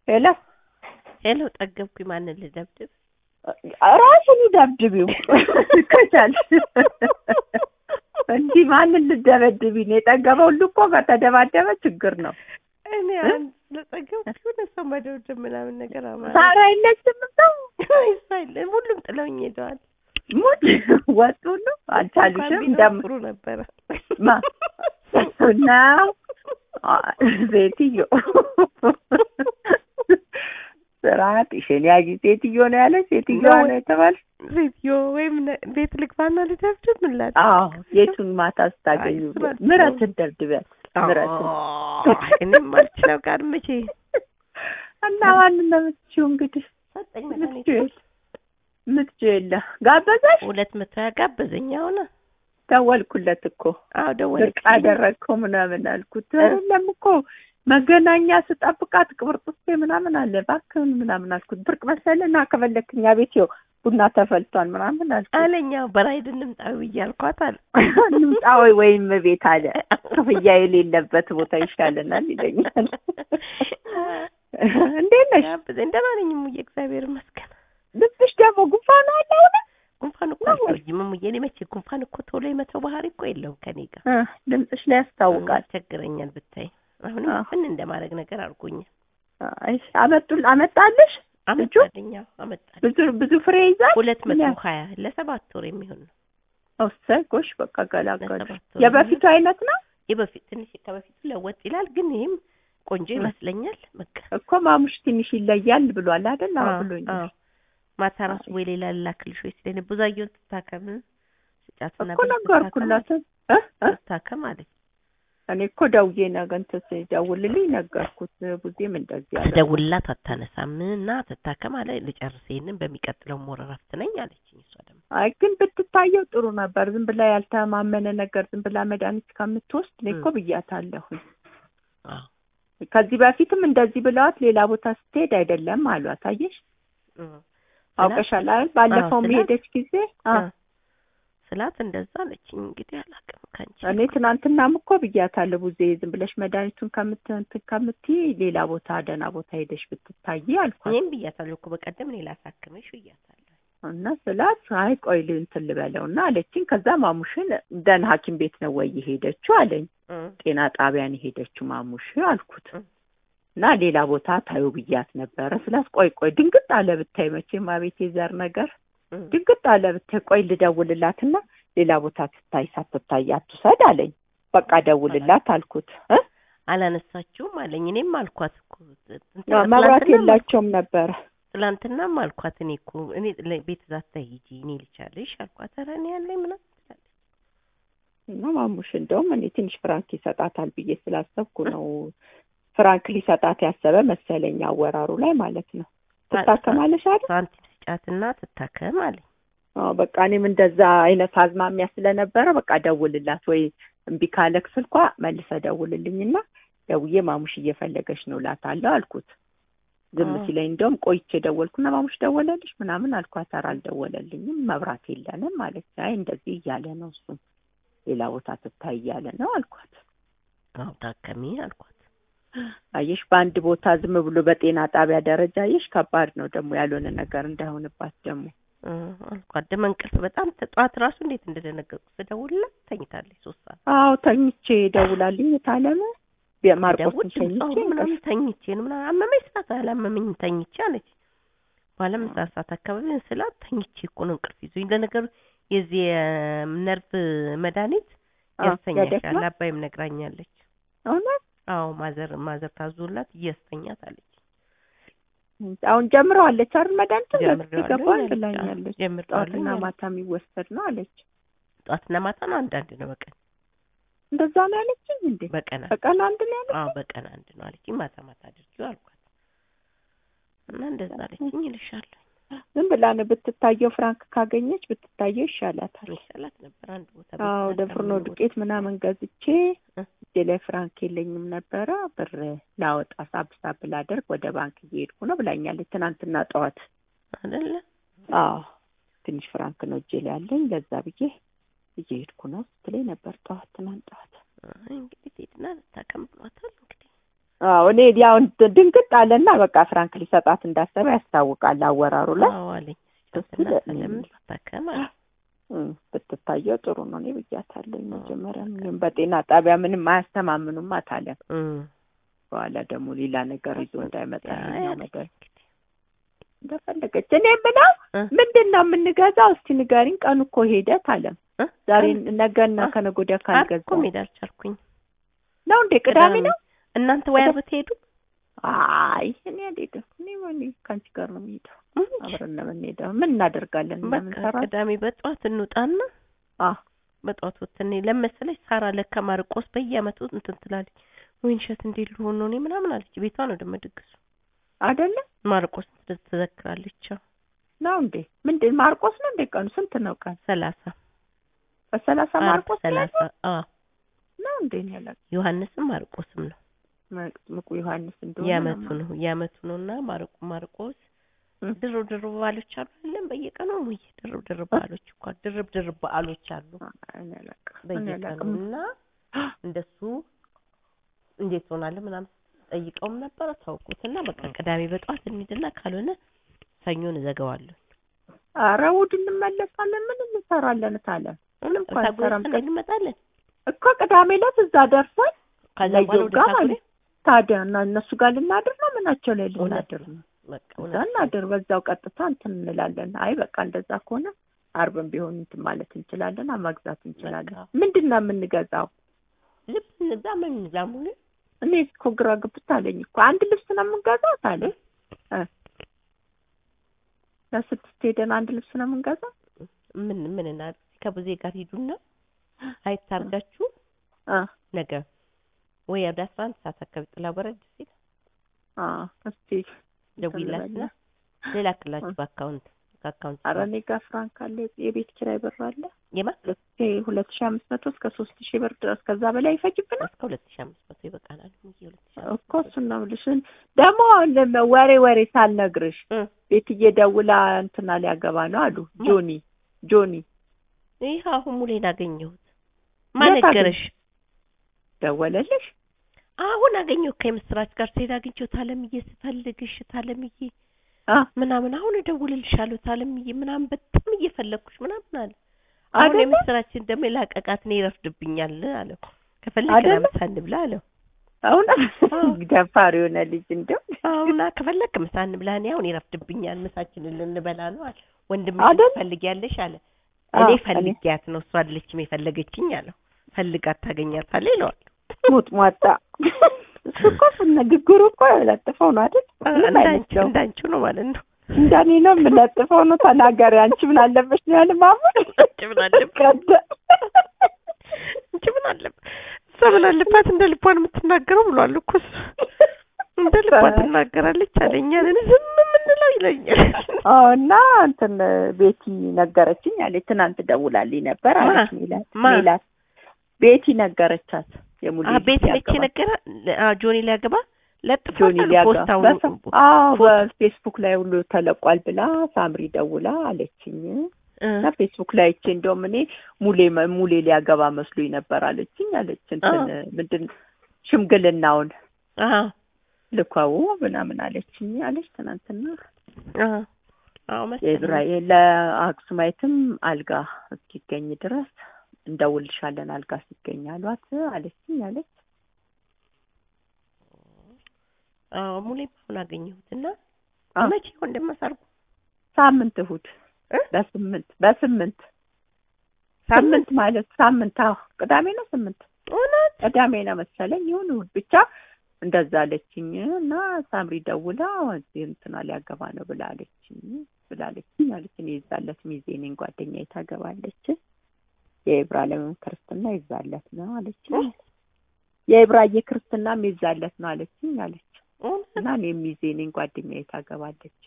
ሄሎ ሄሎ ጠገብኩኝ። ማንን ልደብድብ? ራስን ደብድቢው ከቻልሽ። እንዲህ ማንን ልደበድቢ ነው? የጠገበ ሁሉ እኮ ከተደባደበ ችግር ነው። እኔ አንድ ለጠገብኩ የሆነ ሰው መደብደብ ምናምን ነገር አማራ ሳራ የለችም ሰው አይሳይልም። ሁሉም ጥለውኝ ሄደዋል። ሙት ወጡ ሁሉ አልቻሉሽም። እንደም ጥሩ ነበረ ማ ነው ሴትዮ ስርዓትሽን ያዢ ሴትዮ ነው ያለ ሴትዮ ነው የተባልሽ? ሴትዮ ወይም ነ- ቤት ልግባና ልደብድብ ምን ላድርግ? አዎ የቱን ማታ ስታገኙ አይ፣ ስራ- ምረትን ደብድቢያት ምረትን አይ፣ እኔም አልችለው ጋር መቼ እና ማንን ነው የምትችይው እንግዲህ ሰጠኝ ምትችይው መድኃኒት የለ የምትችይው የለ ጋበዛሽ ሁለት መቶ ያጋበዘኝ አሁን ደወልኩለት እኮ አዎ ብቅ ደወለች አደረግከው ምናምን አልኩት የለም እኮ መገናኛ ስጠብቃት ቅብርጥሴ ምናምን አለ እባክህን ምናምን አልኩት ብርቅ መሰለህ እና ከፈለክ እኛ ቤት ይኸው ቡና ተፈልቷል ምናምን አልኩት አለኛ በራይድ እንምጣዊ ብዬ አልኳት አለ እንምጣ ወይ ወይም ቤት አለ ክፍያ የሌለበት ቦታ ይሻለናል ይለኛል እንዴት ነሽ ጋበዘኝ ደህና ነኝ እሙዬ እግዚአብሔር ይመስገን ልብስሽ ደግሞ ጉንፋን አለ አሁን ጉንፋን እኮ አልቆይም እሙዬ እኔ መቼ ጉንፋን እኮ ቶሎ የመተው ባህሪ እኮ የለውም ከኔ ጋር እ ድምፅሽ ላይ ያስታውቃል ያስቸግረኛል ብታይ አሁንም አዎ። ምን እንደማድረግ ነገር አድርጎኛል አይ አመጡል አመጣልሽ አመጣልኝ አዎ አመጣልኝ ብዙ ብዙ ፍሬ ይዛል ሁለት መቶ ምን ሀያ ለሰባት ወር የሚሆን ነው እሰይ ጎሽ በቃ ገላገሉ ለሰባት ወር የበፊቱ አይነት ነው የበፊት ትንሽ ከበፊቱ ለወጥ ይላል ግን ይህም ቆንጆ እ። ይመስለኛል በቃ እኮ ማሙሽ ትንሽ ይለያል ብሏል አይደል? አዎ አዎ፣ ብሎኝ አዎ። ማታ ራሱ ወይ ሌላ ላክልሽ ወይ ስለኔ ብዙአየሁን ትታከም ስጫትና እኮ ነገርኩላት እ እ ትታከም አለች እኔ እኮ ደውዬ ነገ እንትን ሲደውልልኝ ነገርኩት። ብዙም እንደዚህ ያለ ደውልላት አታነሳም እና ትታከም አለ ልጨርስ ይሄንን በሚቀጥለው ሞር እረፍት ነኝ አለችኝ እሷ ደግሞ አይ ግን ብትታየው ጥሩ ነበር። ዝም ብላ ያልተማመነ ነገር ዝም ብላ መድኃኒት ከምትወስድ እኔ እኮ ብያታለሁኝ። አዎ ከዚህ በፊትም እንደዚህ ብለዋት ሌላ ቦታ ስትሄድ አይደለም አሏት። አየሽ እ። አውቀሻል አይደል? ባለፈው ስላት- የሄደች ጊዜ አ እ። ስላት እንደዛ አለችኝ እንግዲህ አላውቅም ከአንቺ እኔ ትናንትናም እኮ ብያታለሁ ቡዜ ዝም ብለሽ መድኃኒቱን ከምት እንትን ከምትይ ሌላ ቦታ ደህና ቦታ ሄደሽ ብትታይ አልኳት። እኔም ብያታለሁ እኮ በቀደም እኔ ላሳክምሽ ብያታለሁ እና ስላት አይ ቆይ ል- እንትን ልበለው እና አለችኝ። ከዛ ማሙሽን ደህና ሐኪም ቤት ነው ወይ የሄደችው አለኝ። እ። ጤና ጣቢያን የሄደችው ማሙሽ አልኩት እ። እና ሌላ ቦታ ታዩ ብያት ነበረ ስላት ቆይ ቆይ ድንግጥ አለ ብታይ መቼም አቤት የዘር ነገር እ። ድንግጥ አለ ብታይ ቆይ ልደውልላትና ሌላ ቦታ ትታይ ሳትታይ አትውሰድ አለኝ። በቃ ደውልላት አልኩት እ አላነሳችውም አለኝ እኔም አልኳት እኮ እንትና መብራት ትላንትናም የላቸውም ነበረ ትላንትናም አልኳት እኔ እኮ እኔ ለ- ቤት ዛታ ሂጂ እኔ ልቻለሽ አልኳት ኧረ እኔ ያለኝ ምናምን ትላለች እና ማሙሽ እንደውም እኔ ትንሽ ፍራንክ ይሰጣታል ብዬ ስላሰብኩ ነው ፍራንክ ሊሰጣት ያሰበ መሰለኝ አወራሩ ላይ ማለት ነው። ትታከማለሽ አይደል? ሳንቲም ስጫትና ትታከም አለኝ አዎ በቃ እኔም እንደዛ አይነት አዝማሚያ ስለነበረ በቃ ደውልላት ወይ እምቢ ካለክ ስልኳ መልሰ ደውልልኝና ደውዬ ማሙሽ እየፈለገች ነው ላታለሁ አልኩት። ዝም አዎ። ሲለኝ እንደውም ቆይቼ ደወልኩና ማሙሽ ደወለልሽ ምናምን አልኳት። ኧረ አልደወለልኝም መብራት የለንም ማለች። አይ እንደዚህ እያለ ነው እሱም ሌላ ቦታ ትታይ እያለ ነው አልኳት። አዎ ታከሚ አልኳት አየሽ በአንድ ቦታ ዝም ብሎ በጤና ጣቢያ ደረጃ አየሽ ከባድ ነው ደግሞ ያልሆነ ነገር እንዳይሆንባት ደግሞ እ፣ አልኳት ደመ እንቅልፍ በጣም ጠዋት ራሱ እንዴት እንደደነገጥኩ ስደውልላት ተኝታለች ሶስት ሰዓት አዎ ተኝቼ ደውላልኝ የታለመ ማርቆስን ደውል ተኝቼ ድምጿ ምናምን ተኝቼ ነው ምናምን አመመኝ ስላት አላመመኝም ተኝቼ አለች በኋላ ምሳ ሰዓት አካባቢ ስላት ተኝቼ እኮ ነው እንቅልፍ ይዞኝ ለነገሩ የዚህ የነርቭ መድኃኒት አዎ፣ ያስተኛሻል ያደክማል? አባይም ነግራኛለች እውነት አዎ ማዘር ማዘር ታዞላት እያስተኛት አለች አሁን ጀምረዋለች አይደል መድኃኒቱን በፊት ጀምሬዋለሁ ይገባል አለች። ብላኛለች ጀምሬዋለሁ ጠዋትና አለች። ማታ የሚወሰድ ነው አለች ጠዋትና ማታ ነው አንዳንድ ነው በቀን እንደዛ ነው ያለችኝ እንዴ በቀን አንድ በቀን አንድ ነው ያለችኝ አዎ በቀን አንድ ነው አለችኝ ማታ ማታ አድርጊው አልኳት እና እንደዛ አለችኝ ይልሻለሁ ዝም ብላ ነው ብትታየው ፍራንክ ካገኘች ብትታየው ይሻላታል ይሻላት ነበር አንድ ቦታ አዎ ቤት ወደ ፍርኖ ከምንውል ዱቄት ምናምን ገዝቼ እ። እጄ ላይ ፍራንክ የለኝም ነበረ ብር ላወጣ ሳብ ሳብ ላደርግ ወደ ባንክ እየሄድኩ ነው ብላኛለች ትናንትና ጠዋት አይደለ አዎ ትንሽ ፍራንክ ነው እጄ ላይ ያለኝ ለዛ ብዬ እየሄድኩ ነው ስትለኝ ነበር ጠዋት ትናንት ጠዋት አይ እንግዲህ ትሄድና ልታከም ብሏታል እንግዲህ አዎ እኔ ያው እንትን ድንግጥ አለና በቃ ፍራንክ ሊሰጣት እንዳሰበ ያስታውቃል አወራሩ ላይ አዎ አለኝ ደስ እና ይላል። ሰለምን ስታከም አለ እም፣ ብትታየው ጥሩ ነው። እኔ ብያታለሁ መጀመሪያ ምንም በጤና ጣቢያ ምንም አያስተማምኑም አታለም። እም። በኋላ ደግሞ ሌላ ነገር ይዞ እንዳይመጣ አይ ይኸኛው አለኝ ነገር እንግዲህ እንደፈለገች። እኔ የምለው እ? ምንድን ነው የምንገዛው? እስቲ ንገሪኝ። ቀኑ እኮ ሄደ ታለም። እ? ዛሬ ቀኑ- ነገና አ- ከነገ ወዲያ ዓርብ እኮ ካልገዛው መሄድ አልቻልኩኝ ነው እንዴ? ቅዳሜ ነው? እናንተ ወይ ዓርብ ትሄዱ አይ እኔ አልሄድም። እኔ እኔ ከአንቺ ጋር ነው የምሄደው። አብረን ነው የምንሄደው። ምን እናደርጋለን? በቃ እንደምንሰራ ቅዳሜ በጠዋት እንውጣና አ በጠዋት ወጥተን ለመሰለኝ ሳራ ለካ ማርቆስ በየአመቱ እንትን ትላለች ወይን እሸት እንዴት ልሆን ነው እኔ ምናምን አለች። ቤቷ ነው ደግሞ ድግሱ አይደለ ማርቆስ ትዘክራለች። አዎ ነው እንዴ? ምንድን ማርቆስ ነው እንዴ? ቀኑ ስንት ነው? ቀን ሰላሳ በሰላሳ ዓርብ ማርቆስ ነው ሰላሳ አዎ ነው እንዴ? ነው ያላችሁ ዮሐንስም ማርቆስም ነው መጥምቁ ዮሐንስ እንደሆነ የአመቱ ነው ነው የአመቱ ነው እና ማርቆ ማርቆስ እ። ድርብ ድርብ በዓሎች አሉ አይደለም በየቀኑ ሙዬ ድርብ ድርብ በዓሎች እኮ ድርብ ድርብ በዓሎች አሉ እኔ አላውቅም። እኔ በየቀኑ አላውቅም። እና እንደሱ እንዴት ሆናለ ምናምን ጠይቀውም ነበረ ተውኩትና በቃ ቅዳሜ በጠዋት እንሂድና ካልሆነ ሰኞን እዘጋዋለሁ ኧረ እሑድ እንመለሳለን። ምን እንሰራለን ታለ ምንም እኮ አንሰራም። ታጎረሰን እንመጣለን እኮ ቅዳሜ ዕለት እዛ ደርሰን ከዛ ለየው በኋላ ወደ ጋር ታጉሬ ማለት ታዲያ እና እነሱ ጋር ልናድር ነው ምናቸው ላይ ልናድር ነው? በቃ እዛ እውነት እናድር፣ በዛው ቀጥታ እንትን እንላለን። አይ በቃ እንደዛ ከሆነ አርብም ቢሆን እንትን ማለት እንችላለን፣ መግዛት እንችላለን። በቃ። ምንድን ነው የምንገዛው? ልብስ እንግዛ ምን እንግዛ ሙሉ እኔ እኮ ግራ ግብት አለኝ እኮ አንድ ልብስ ነው የምንገዛው ታለ እ ለስድስት ሄደን አንድ ልብስ ነው የምንገዛው? ምን ምን እና ከብዜ ጋር ሂዱና አይታርጋችሁ አ ነገ ወይ ወደ አስራ አንድ ሰዓት አካባቢ ጥላ በረድ ሲል አ እስቲ ደውይላትና ሌላ ክላችሁ በአካውንት ከአካውንት ኧረ እኔ ጋር ፍራንክ አለ፣ የቤት ኪራይ ብር አለ የማ ሁለት ሺህ አምስት መቶ እስከ ሶስት ሺህ ብር ድረስ ከዛ በላይ ይፈጅብናል እስከ ሁለት ሺህ አምስት መቶ ይበቃናል። ሙዬ ሁለት ሺህ እኮ እሱን ነው የምልሽ። ደግሞ ለም- ወሬ ወሬ ሳልነግርሽ እ ቤትዬ ደውላ እንትና ሊያገባ ነው አሉ ጆኒ ጆኒ ይህ አሁን ሙሌን አገኘሁት። ማን የት አገኘ- ነገረሽ? ደወለልሽ? አሁን አገኘሁ ከምስራች ጋር ስሄድ አግኝቼው ታለምዬ ስፈልግሽ ታለምዬ አ ምናምን አሁን እደውልልሻለሁ ታለምዬ ምናምን በጣም እየፈለግኩሽ ምናምን አለ። አሁን አይደለ? የምስራችን ደግሞ የላቀቃት እኔ ይረፍድብኛል አለው። ከፈለግን አይደለ? ምሳ እንብላ አለው። እውነት አዎ። ደፋር የሆነ ልጅ እንደው አሁን ከፈለክ ምሳ እንብላ እኔ አሁን ይረፍድብኛል ምሳችንን ልንበላ ነው አለ። ወንድምሽ አይደል? ትፈልጊያለሽ አለ። አዎ፣ እኔ እኔ- ፈልጊያት ነው እሷ አይደለችም የፈለገችኝ አለው። ፈልጋት ታገኛታለህ ይለዋል። ሙጥ ሟጣ እሱ እኮ ንግግሩ እኮ ለጥፈው ነው አይደል? ምንም እንዳንቺ አይመስለውም። እንዳንቺው ነው ማለት ነው። እንደኔ ነው የምለጥፈው ነው ተናገሪ። አንቺ ምን አለበሽ ነው ያለ ማሙል አንቺ ምን አለበት? ቀደ እንጂ ምን አለበት እሷ ምን አለባት እንደ ልቧን የምትናገረው ብሏል እኮ እሱ እንደ ልቧ ትናገራለች አለኝ እኛንን ዝም የምንለው ይለኛል አዎ እና እንትን ቤቲ ነገረችኝ አለች። ትናንት ደውላልኝ ነበር አለች ሜላት ማ? ሜላት ቤቲ ነገረቻት። የሙሉ አ ቤት ነች ነገራ አ ጆኒ ሊያገባ ለጥፎ ጆኒ ሊያጋ ፖስታው በሰ- አዎ በፌስቡክ ላይ ሁሉ ተለቋል ብላ ሳምሪ ደውላ አለችኝ። እና ፌስቡክ ላይ አይቼ እንደውም እኔ ሙሌ መ- ሙሌ ሊያገባ መስሎኝ ነበር አለችኝ አለች። እንትን ምንድን ሽምግልናውን አ ልኳው ምናምን አለችኝ አለች ትናንትና። አ አዎ መሰለኝ የእስራኤል ለአክሱማይትም አልጋ እስኪገኝ ድረስ እንደውልሻለን አልጋ ሲገኝ አሏት አለችኝ አለች። አዎ ሙሌ አሁን አገኘሁትና አዎ። መቼ ይሆን እንደማሳርጉ ሳምንት እሑድ እ? በስምንት በስምንት ሳምንት ስምንት ማለት ሳምንት አዎ ቅዳሜ ነው ስምንት እውነት ቅዳሜ ነው መሰለኝ ይሁን እሑድ ብቻ እንደዛ አለችኝ እና ሳምሪ ደውላ እዚህ እንትና ሊያገባ ነው ብላ አለችኝ ብላለችኝ አለች። እኔ ይዛለት ሚዜ ነኝ ጓደኛዬ ታገባለች። የኢብራሂምም ክርስትና ይዛለት ነው አለችኝ። የኢብራዬ ክርስትናም ይዛለት ነው አለችኝ አለች እውነት እና እኔም ሚዜ ነኝ ጓደኛዬ ታገባለች።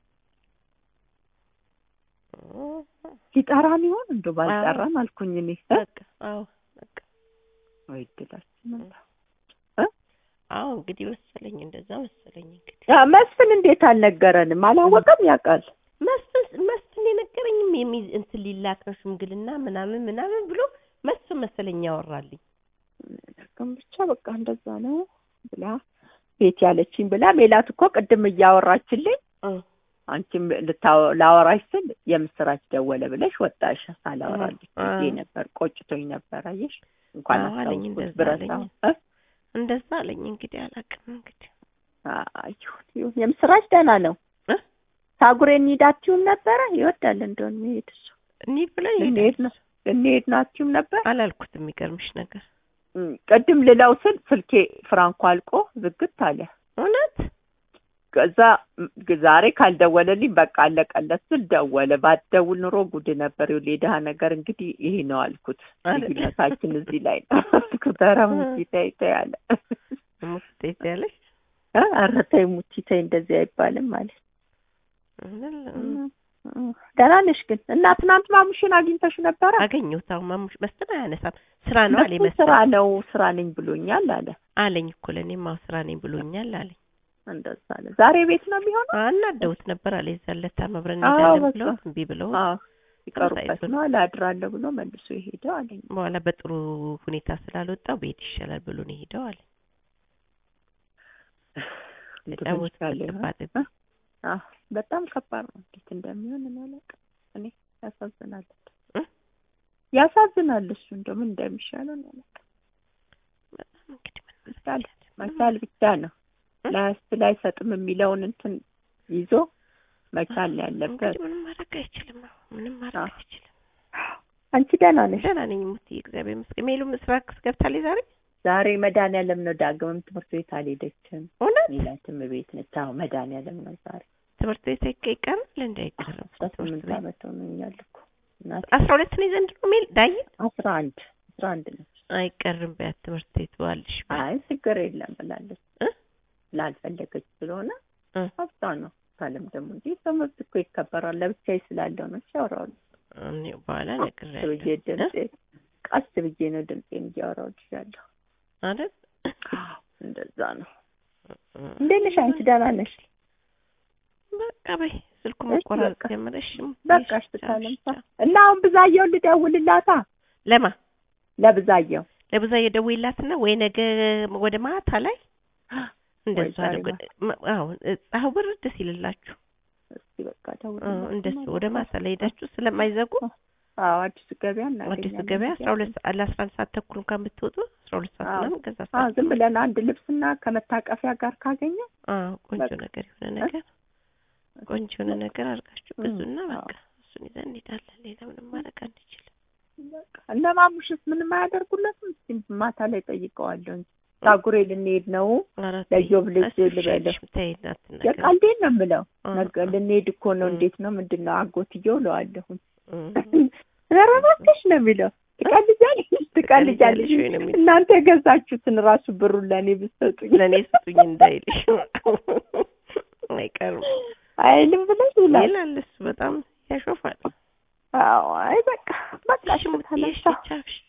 ሲጠራን ይሆን እንደው ባልጠራን አልኩኝ እኔ እ? በቃ አዎ በቃ ወይ እድላችን ነው። አዎ እንግዲህ መሰለኝ እንደዛ መሰለኝ እንግዲህ ያ መስፍን እንዴት አልነገረንም? አላወቀም ያውቃል። መስፍን መስፍን የነገረኝም የሚ እንትን ሊላክ ነው ሽምግልና ምናምን ምናምን ብሎ መስፍን መሰለኝ ያወራልኝ ግን ብቻ በቃ እንደዛ ነው ብላ ቤት ያለችኝ ብላ ሜላት እኮ ቅድም እያወራችልኝ እ አንቺም ልታወ- ላወራሽ ስል የምስራች ደወለ ብለሽ ወጣሽ። ሳላወራልሽ አ- ብዬ ነበር። ቆጭቶኝ ነበር። አየሽ እንኳን አዎ አለኝ፣ አስታውስኩት እንደዛ ብረሳው። አለኝ። እ? እንደዛ አለኝ። እንግዲህ አላውቅም። እንግዲህ አይ ይሁን ይሁን። የምስራች ደህና ነው። እ? ታጉሬ እንሂዳችሁም ነበረ ይወዳል እንደሆነ መሄድ እሱ እንሂድ ብለን እንሄድ ሄደን ነው እንሄድ ናችሁም ነበር። አላልኩትም። የሚገርምሽ ነገር እም፣ ቅድም ልለው ስል ስልኬ ፍራንኮ አልቆ ዝግት አለ። እውነት ከዛ ም፣ ዛሬ ካልደወለልኝ በቃ አለቀለት ስል ደወለ። ባትደውል ኑሮ ጉድ ነበር። ይኸውልህ የድሀ ነገር እንግዲህ ይሄ ነው አልኩት። አይደል? ልዩነታችን እዚህ ላይ ነው አልኩት። ኧረ ሙቲ ተይ ተይ አለ። ሙስጤት ያለሽ እ፣ ኧረ ተይ ሙቲ ተይ እንደዚህ አይባልም ማለት ደህና ነሽ ግን እና ትናንት ማሙሽን አግኝተሽ ነበረ? አገኘሁት። አሁን ማሙሽ መስጠት አያነሳም። ስራ ነው አለኝ። እሱ ስራ መስጠት ነው ስራ ነኝ ብሎኛል አለ። አለኝ እኮ ለእኔም አዎ ስራ ነኝ ብሎኛል አለኝ። እንደዛ አለ። ዛሬ ቤት ነው የሚሆነው? አናደውት ነበር አለ የዛን ዕለት አብረን አዎ፣ እንሄዳለን በቃ። ብለውት እምቢ ብለው አዎ ይቀሩበት ተመሳይቶ ነው አላድራለሁ ብሎ መልሶ የሄደው አለኝ። በኋላ በጥሩ ሁኔታ ስላልወጣው ቤት ይሻላል ብሎ ነው የሄደው አለ። ተጫወት ያለ ከባድ አዎ በጣም ከባድ ነው። እንዴት እንደሚሆን እኔ አላውቅም። እኔ ያሳዝናል፣ እ? ያሳዝናል። እሱ እንደው ምን እንደሚሻለው እኔ አላውቅም። በጣም እንግዲህ ምን መቻል ማለት ነው? መቻል ብቻ ነው። እ? ላያስችል አይሰጥም የሚለውን እንትን ይዞ መቻል ነው ያለበት። እንግዲህ ምንም ማድረግ አይችልም። አዎ ምንም ማድረግ አዎ። አይችልም። አንቺ ደህና ነሽ? ደህና ነኝ ሙትዬ፣ እግዚአብሔር ይመስገን። ሜሉ ምስራቅ ገብታለች ዛሬ ዛሬ መድኃኒዓለም ነው። ዳግምም ትምህርት ቤት አልሄደችም። እውነት ሜላትም ቤት ነች። አዎ መድኃኒዓለም ነው ዛሬ። ትምህርት ቤት አይቀ- ይቀራል እንደ አይቀርም አስራ ትምህርት ስምንት ቤት ዓመት ሆኖኛል እኮ እናቴ። አስራ ሁለት ነው ዘንድሮ ሜል ዳይ አስራ አንድ አስራ አንድ ነች። አይቀርም በያት ትምህርት ቤት ባልሽ አይ ችግር የለም ብላለች። እ? ስላልፈለገች ስለሆነ እ? ሀብቷ ነው። ካለም ደግሞ እንጂ ትምህርት እኮ ይከበራል። ለብቻዬ ስላለው ነው ሲያወራው እኔ በኋላ ብዬ ነግሬያለሁ ድምጼ ቀስ ብዬ ነው ድምጼን እያወራው ያለሁ። አይደል እንደዛ ነው። እንዴት ነሽ አንቺ? ደህና ነሽ? በቃ በይ ስልኩ እሺ፣ መቆራረጥ በቃ። ጀመረሽ በቃ እሺ፣ ካለምሳ እና አሁን ብዛየው ልደውልላታ ለማ ለብዛየው ለብዛ የደውይላትና ወይ ነገ ወደ ማታ ላይ እንደሱ ዛሬ አድርጎ አዎ ፀሐዩ ብርድ ሲልላችሁ እስቲ በቃ አ፣ ደውልላት እንደሱ ወደ ማታ ላይ ሄዳችሁ ስለማይዘጉ አዎ አዲሱ ገበያ እናገኛለን። አዲሱ ገበያ አስራ ሁለት ሰዓት ለአስራ አንድ ሰዓት ተኩል እንኳን ብትወጡ አስራ ሁለት ሰዓት አዎ። ምናምን ከዛ አዎ ሰዓት ዝም ብለን አንድ ልብስና ከመታቀፊያ ጋር ካገኘ አዎ ቆንጆ በቃ። ነገር የሆነ ነገር ቆንጆ የሆነ ነገር አድርጋችሁ እም፣ ብዙና አዎ። በቃ እሱን ይዘን እንሄዳለን። ሌላ ምንም ማድረግ አንችልም። በቃ እነ ማሙሽስ ምንም አያደርጉለትም። እስቲ ማታ ላይ ጠይቀዋለሁ እንጂ ታጉሬ ልንሄድ ነው አራት ለጆብ ልጅ እሱ ልበለው ይሻልሽ ብታይ እናት ነገር የቃልዴን ነው የምለው አ፣ ነገ ልንሄድ እኮ ነው እም። እንዴት ነው ምንድን ነው አጎትየው እለዋለሁኝ እም። ኧረ እባክሽ ነው የሚለው ትቀልጃለሽ ትቀልጃለሽ ወይ ነው የሚለው። እናንተ የገዛችሁትን ራሱ ብሩን ለእኔ ብትሰጡኝ ለእኔ ስጡኝ እንዳይልሽ አይቀርም አይልም ብለሽ ይላል ይላል እሱ በጣም ያሾፋል። አዎ አይ በቃ በቃ እሺ ሙትዬ፣ እሺ ተነሳ ቻው፣ እሺ